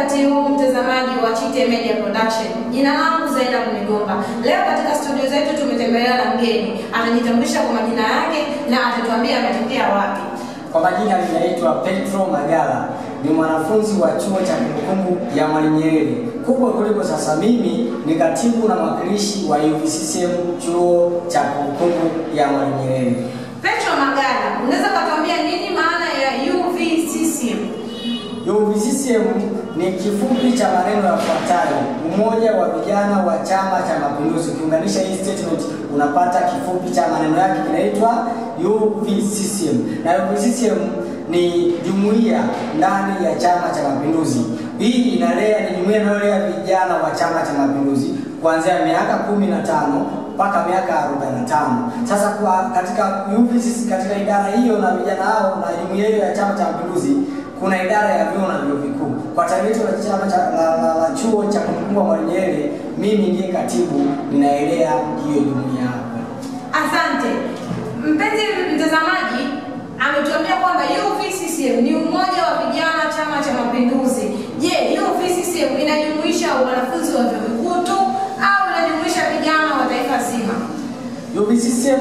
wakati huu mtazamaji wa Chite Media Production. Jina langu Zainab Migomba. Leo katika studio zetu tumetembelewa na mgeni. Atajitambulisha kwa majina yake na atatuambia ametokea wapi. Kwa majina ninaitwa Petro Magala, ni mwanafunzi wa chuo cha kumbukumbu ya Mwalimu Nyerere. Kubwa kuliko sasa, mimi ni katibu na mwakilishi wa UVCCM chuo cha kumbukumbu ya Mwalimu Nyerere. Petro Magala, unaweza kutuambia nini maana ya UVCCM? UVCCM ni kifupi cha maneno yafuatayo: Umoja wa Vijana wa Chama cha Mapinduzi. Ukiunganisha hii statement unapata kifupi cha maneno yake kinaitwa UVCCM, na UVCCM ni jumuiya ndani ya Chama cha Mapinduzi. Hii inalea, ni jumuiya inayolea vijana wa Chama cha Mapinduzi kuanzia miaka kumi na tano mpaka miaka 45. Sasa kwa katika UVCCM, katika idara hiyo na vijana hao na jumuiya hiyo ya Chama cha Mapinduzi kuna idara ya vyuo na vyuo vikuu. Kwa tawi letu la chama cha la, la, la chuo cha kumbukumbu Mwalimu Nyerere, mimi ndiye katibu, ninaelea hiyo jumuiya hapo. Asante. Mpenzi mtazamaji, ametuambia kwamba UVCCM ni umoja wa vijana Chama cha Mapinduzi. Je, UVCCM inajumuisha wanafunzi wa vyuo vikuu tu au inajumuisha vijana wa taifa zima? UVCCM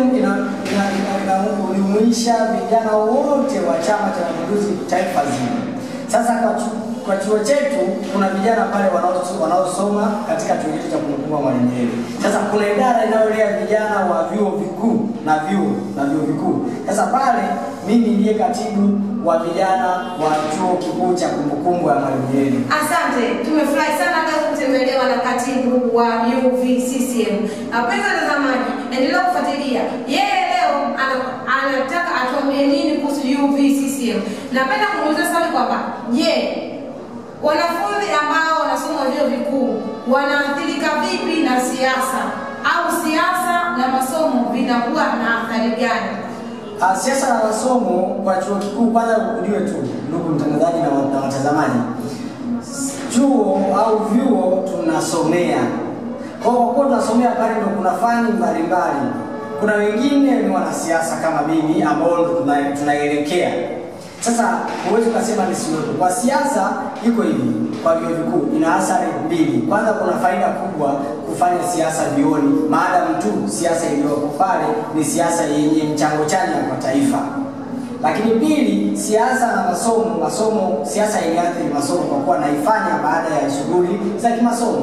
inajumuisha vijana wote wa Chama cha Mapinduzi taifa zima. Sasa kwa, chu, kwa chuo chetu kuna vijana pale wanao- wanaosoma katika chuo chetu cha kumbukumbu Mwalimu Nyerere. Sasa kuna idara inayolea vijana wa vyuo vikuu na vyuo na vyuo vikuu. Sasa pale mimi ndiye katibu wa vijana wa chuo kikuu cha kumbukumbu ya Mwalimu Nyerere. Asante, tumefurahi sana leo kutembelewa na katibu wa UVCCM. Na wapenzi watazamaji, endelea kufuatilia. Yeye leo ana- anataka atuambie nini kuhusu UVCCM. Napenda kumuuliza swali kwamba je, wanafunzi ambao wanasoma vyuo vikuu wanaathirika vipi na siasa au siasa na masomo vinakuwa na athari gani? Ah, Siasa na masomo kwa chuo kikuu, kwanza ujue tu ndugu mtangazaji na wa- na watazamaji, chuo au vyuo tunasomea. Kwa hiyo kwa kuwa tunasomea pale, ndo kuna fani mbalimbali. Kuna wengine ni wanasiasa kama mimi ambao ndo tuna- tunaelekea sasa. Huwezi ukasema nisiwepo. Kwa siasa iko hivi, kwa vyuo vikuu ina athari mbili. Kwanza, kuna faida kubwa kufanya siasa vyuoni, maadamu tu siasa iliyoko pale ni siasa yenye mchango chanya kwa taifa. Lakini pili, siasa na masomo, masomo siasa iliathiri masomo kwa kuwa naifanya baada ya shughuli za kimasomo.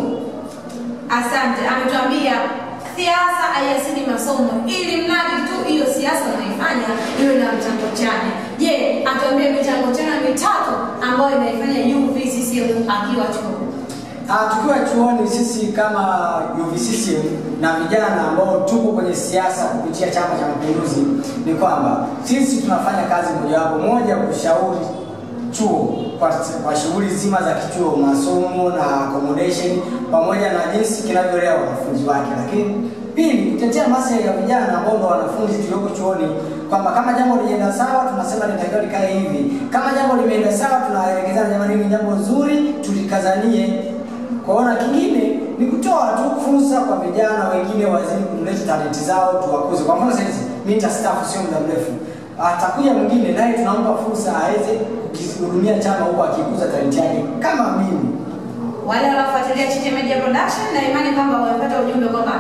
Asante, ametuambia siasa haiasili masomo, ili mradi tu hiyo siasa unaifanya iwe na mchango chanya. Je, atuambie michango chanya mitatu ambayo inaifanya UVCCM akiwa chuo. Ah, tukiwa chuoni sisi kama UVCCM na vijana ambao tuko kwenye siasa kupitia Chama cha Mapinduzi ni kwamba sisi tunafanya kazi mojawapo, moja kushauri chuo kwa, kwa shughuli zima za kichuo, masomo na accommodation pamoja na jinsi kinavyolea wanafunzi wake, lakini pili kutetea maslahi ya vijana ambao ndo wanafunzi tulioko chuoni, kwamba kama jambo lienda sawa tunasema linatakiwa likae hivi, kama jambo limeenda sawa tunaelekezana, jamani, ni jambo zuri tulikazanie Kwaona kingine ni kutoa tu fursa kwa vijana wengine wazidi kuleta talenti zao tuwakuze. Kwa mfano sasa hizi mimi nitastaafu sio muda mrefu, atakuja mwingine naye tunampa fursa aweze kukihudumia chama huko akikuza talenti yake kama mimi. Wale wanaofuatilia Chite Media Production na imani kwamba wamepata ujumbe kwamba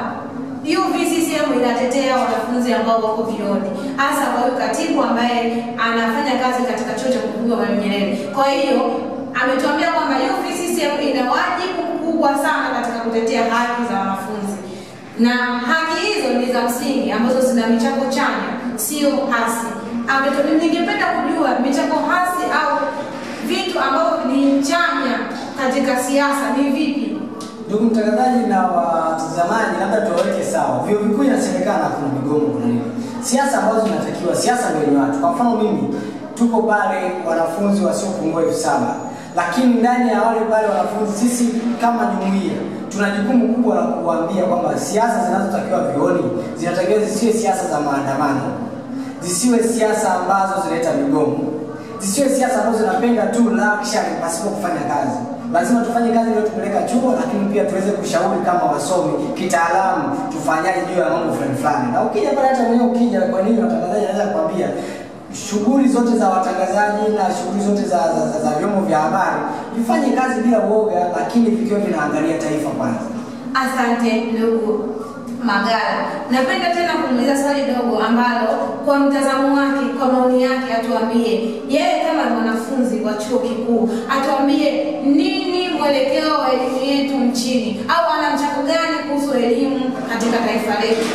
UVCCM inatetea wanafunzi ambao wako vioni, hasa kwa huyu katibu ambaye anafanya kazi katika chuo cha kumbukumbu Mwalimu Nyerere. Kwa hiyo ametuambia kwamba UVCCM ina wajibu mkubwa sana katika kutetea haki za wanafunzi, na haki hizo ni za msingi ambazo zina michango chanya, sio hasi. Ametu- Ningependa kujua michango hasi au vitu ambavyo ni chanya katika siasa ni vipi? Ndugu mtangazaji na watazamaji, labda tuwaweke sawa. Vyuo vikuu inasemekana kuna migomo, kuna nini, siasa ambazo zinatakiwa, siasa ndio yenye watu. Kwa mfano mimi, tuko pale wanafunzi wasiopungua elfu saba lakini ndani ya wale pale wanafunzi, sisi kama jumuiya tuna jukumu kubwa la kuwaambia kwamba siasa zinazotakiwa vyuoni zinatakiwa zisiwe siasa za maandamano, zisiwe siasa ambazo zinaleta migomo, zisiwe siasa ambazo zinapenda tu luxury pasipo kufanya kazi. Lazima tufanye kazi iliyotupeleka chuo, lakini pia tuweze kushauri kama wasomi kitaalamu, tufanyaje juu ya mambo fulani fulani. Na ukija pale, hata mwenyewe ukija, kwa nini watangazaji anaweza kukwambia shughuli zote za watangazaji na shughuli zote za, za, za, za vyombo vya habari vifanye kazi bila uoga, lakini vikiwa vinaangalia taifa kwanza. Asante ndugu Magala. Napenda tena kumuuliza swali dogo ambalo kwa mtazamo wake, kwa maoni yake, atuambie yeye kama mwanafunzi wa chuo kikuu, atuambie nini mwelekeo wa elimu yetu nchini, au ana mchango gani kuhusu elimu katika taifa letu?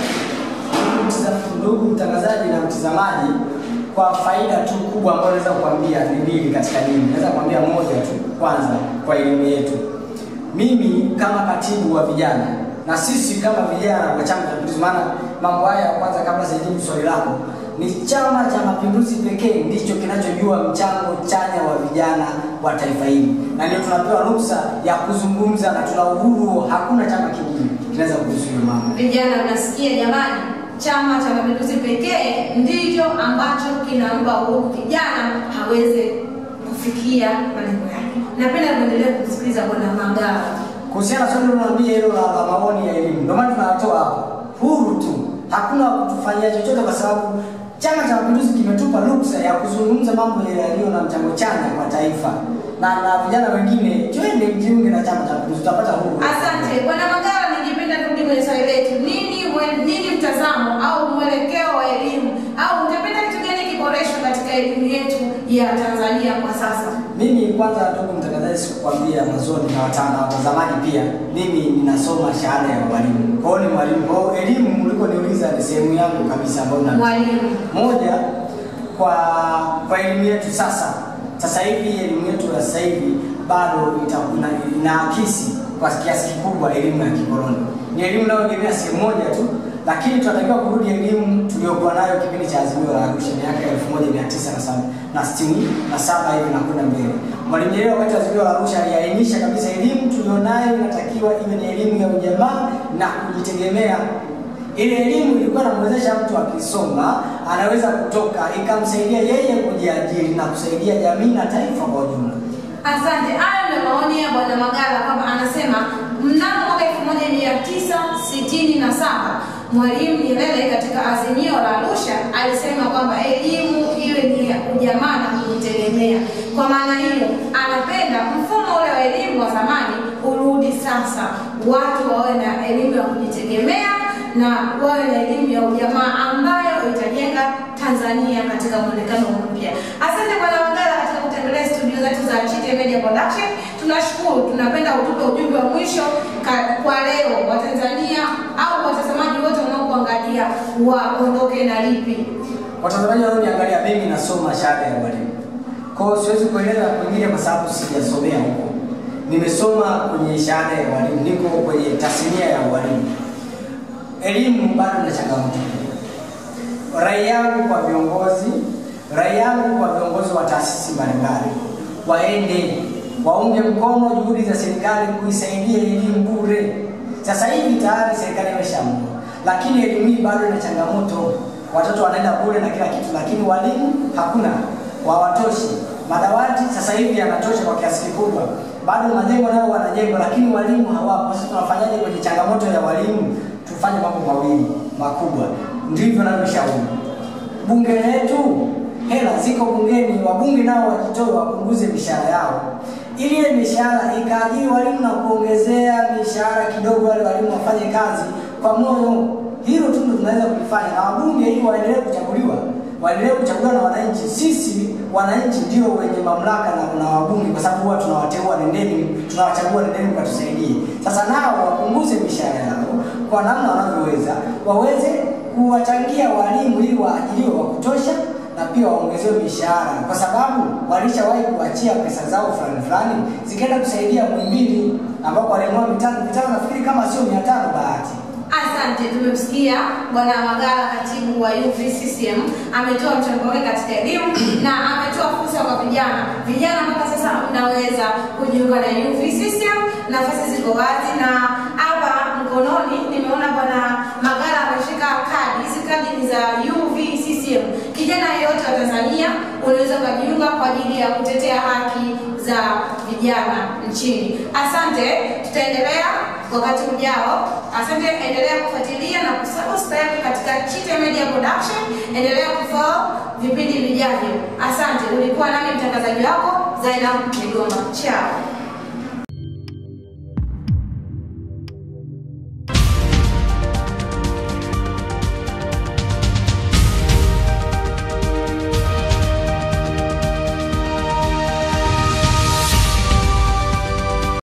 Ndugu mtangazaji na mtazamaji, kwa faida tu kubwa ambayo naweza kukwambia ni mbili katika elimu. Naweza kukwambia moja tu, kwanza kwa elimu yetu. Mimi kama katibu wa vijana na sisi kama vijana wa Chama cha Mapinduzi, maana mambo haya ya kwanza, kabla sijajibu swali lako, ni Chama cha Mapinduzi pekee ndicho kinachojua mchango chanya wa vijana wa taifa hili, na ndio tunapewa ruhusa ya kuzungumza na tuna uhuru. Hakuna chama kingine kinaweza kuzuia mambo. Vijana mnasikia jamani, Chama cha Mapinduzi pekee ndicho ambacho kinampa uhuru kijana haweze kufikia malengo yake. Napenda kuendelea kumsikiliza Bwana Magala. Kuhusiana na swali unaniambia hilo la, la maoni ya elimu, ndio maana tunatoa hapa huru tu, hakuna kutufanyia chochote, kwa sababu Chama cha Mapinduzi kimetupa ruksa ya kuzungumza mambo yaliyo na mchango chanya kwa taifa, na na vijana wengine, twende mjiunge na Chama cha Mapinduzi, tutapata huru. Asante Bwana Magala, ningependa kurudi kwenye swali letu. Nini mwe- nini mtazamo au mwelekeo wa elimu au ungependa kitu gani kiboreshwe katika elimu yetu ya Tanzania kwa sasa? Mimi kwanza, ndugu mtangazaji, sikukwambia mwanzoni na watana na watazamaji pia, mimi ninasoma shahada ya ualimu. Kwa hiyo ni mwalimu. Kwa hiyo elimu ulikoniuliza ni sehemu yangu kabisa ambayo na Mwalimu, moja kwa kwa elimu yetu sasa sasa hivi elimu yetu ya sasa hivi bado ita- ina- inaakisi kwa kiasi kikubwa elimu ya kikoloni ni elimu inayoegemea sehemu moja tu lakini tunatakiwa kurudi elimu tuliyokuwa nayo kipindi cha azimio la arusha miaka elfu moja mia tisa na saba na sitini na saba hivi na kwenda mbele mwalimu nyerere wakati wa azimio la arusha aliainisha kabisa elimu tulionayo inatakiwa iwe ni elimu ya ujamaa na kujitegemea ile elimu ilikuwa inamwezesha mtu akisoma anaweza kutoka ikamsaidia yeye kujiajiri na kusaidia jamii na taifa kwa ujumla. asante. Hayo ndio maoni ya Bwana Magala kwamba anasema mnamo mwaka 1967 Mwalimu Nyerere katika azimio la Arusha alisema kwamba elimu iwe ni ya ujamaa na kujitegemea. Kwa maana hiyo, anapenda mfumo ule wa elimu wa zamani urudi sasa, watu wawe na elimu ya kujitegemea na wawe na elimu ya ujamaa ambayo itajenga Tanzania katika mwonekano mpya. Asante Bwana Magala katika kutembelea studio zetu za Chite Media Production. Tunashukuru, tunapenda utupe ujumbe wa mwisho ka- kwa leo Watanzania au watazamaji wote wanaokuangalia waondoke na lipi? Watazamaji wanaoniangalia, mimi nasoma shahada ya ualimu, kwa hiyo siwezi kueleza kwingine kwa sababu sijasomea huko. Nimesoma kwenye shahada ya ualimu, niko kwenye tasnia ya ualimu. Elimu bado na changamoto. Rai yangu kwa viongozi, rai yangu kwa viongozi wa taasisi mbalimbali, waende waunge mkono juhudi za serikali kuisaidia elimu bure. Sasa hivi tayari serikali imeshaamua, lakini elimu hii bado ina changamoto. Watoto wanaenda bure na kila kitu, lakini walimu hakuna, hawatoshi. Madawati sasa hivi yanatosha kwa kiasi kikubwa, bado majengo nayo wanajengwa, lakini walimu hawapo. Sasa tunafanyaje kwenye changamoto ya walimu? Tufanye mambo mawili makubwa, ndivyo navyoshauri bunge letu hela ziko bungeni, wabunge nao wajitoe wapunguze mishahara yao, ili ile mishahara ikaajiri walimu na kuongezea mishahara kidogo, wale walimu wafanye kazi kwa moyo. Hilo tu ndio tunaweza kulifanya, na wabunge ili waendelee kuchaguliwa, waendelee kuchaguliwa na wananchi. Sisi wananchi ndio wenye mamlaka na, na wabunge, kwa sababu huwa tunawateua, nendeni, tunawachagua, nendeni mkatusaidie. Sasa nao wapunguze mishahara yao kwa namna wanavyoweza, waweze kuwachangia walimu ili waajiriwe wa kutosha na pia waongezewe mishahara, kwa sababu walishawahi kuachia pesa zao fulani fulani zikaenda kusaidia Muhimbili ambapo walinunua mitano mitano, nafikiri kama sio mia tano bahati Asante, tumemsikia Bwana Magala, katibu wa UVCCM, ametoa mchango wake katika elimu na ametoa fursa kwa vijana. Vijana mpaka sasa mnaweza kujiunga na UVCCM, nafasi ziko wazi, na hapa mkononi nimeona Bwana Magala ameshika kadi. Hizi kadi ni za UVCCM. Kijana yeyote wa Tanzania unaweza ukajiunga kwa ajili ya kutetea haki za vijana nchini. Asante, tutaendelea wakati ujao. Asante, endelea kufuatilia na kusubscribe katika Chite Media Production. endelea kufollow vipindi vijavyo. Asante, ulikuwa nami mtangazaji wako Zainab Migoma. Chao.